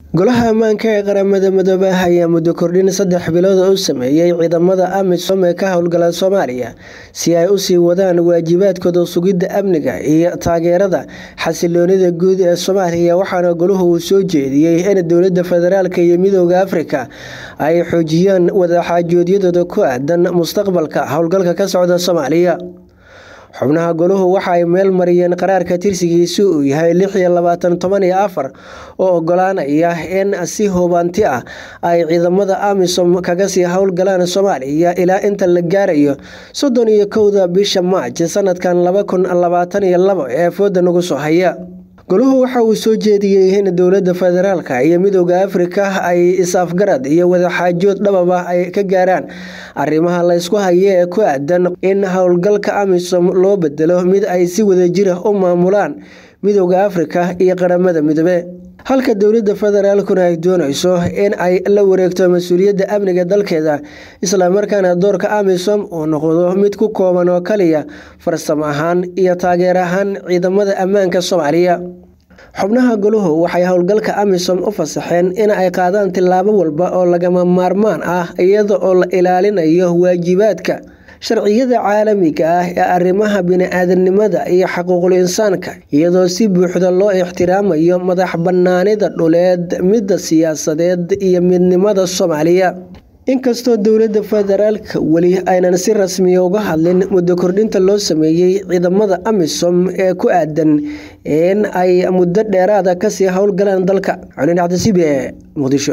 golaha ammaanka ee qaramada midoobay ayaa muddo kordhin saddex bilood u sameeyey ciidamada amisom ee ka howlgala soomaaliya si ay usii wadaan waajibaadkooda sugidda amniga iyo taageerada xasiloonida guud ee soomaaliya waxaana goluhu uu soo jeediyey in dowlada federaalk iyo midooda afrika ay xoojiyaan wadaxaajoodyadooda ku aadan mustaqbalka howlgalka ka socda soomaaliya xubnaha goluhu waxa ay meel mariyeen qaraarka tirsigiisu uu yahay lix iyo labaatan toban iyo afar oo ogolaanaya in si hubanti ah ay ciidamada amisom kaga sii howlgalaan soomaaliya ilaa inta la gaarayo soddon iyo kowda bisha maaj sanadkan laba kun labaatan iyo labo ee fooda nagu soo haya goluhu waxa uu soo jeediyey in dowlada federaalk iyo midooda afrika ay is-afgarad iyo wadaxaajood dhababa ay ka gaaraan arrimaha laysku haye ee ku aadan in howlgalka amisom loo bedelo mid ay si wadajira u maamulaan midooda afrika iyo qaramada midoobe halka dowlada federaalkuna ay dooneyso in ay la wareegto mas-uuliyadda amniga dalkeeda islamarkaana doorka amisom uu noqdo mid ku kooban oo kaliya farsamo ahaan iyo taageer ahaan ciidamada ammaanka soomaaliya xubnaha goluhu waxay howlgalka amisom u fasaxeen in ay qaadaan tillaabo walba oo lagama maarmaan ah iyada oo la ilaalinayo waajibaadka sharciyada caalamiga ah ee arrimaha bini-aadanimada iyo xuquuqul insaanka iyadoo si buuxda loo ixtiraamayo madax banaanida dhuleed midda siyaasadeed iyo midnimada soomaaliya inkastoo dowlada federaalk weli aynan si rasmiya uga hadlin muddo kordhinta loo sameeyey ciidamada amisom ee ku aadan in ay muddo dheeraada kasii howlgalaan dalka colin cabdisibe muqdisho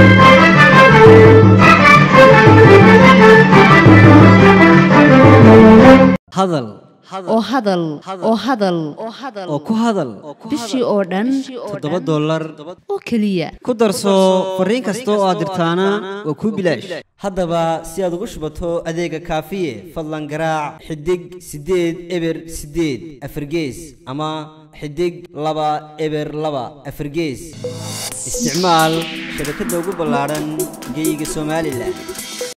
hadal oo hadal oo hadal oo ku hadal bishii oo dhan toddoba dollar oo keliya ku darso fariin kasta oo aad dirtaana waa kuu bilaash haddaba si aad ugu shubato adeega kaafiye fadlan garaac xidig siddeed eber siddeed afargees ama xidig laba eber laba afargees isticmaal shabakadda ugu ballaadhan geyga somalilan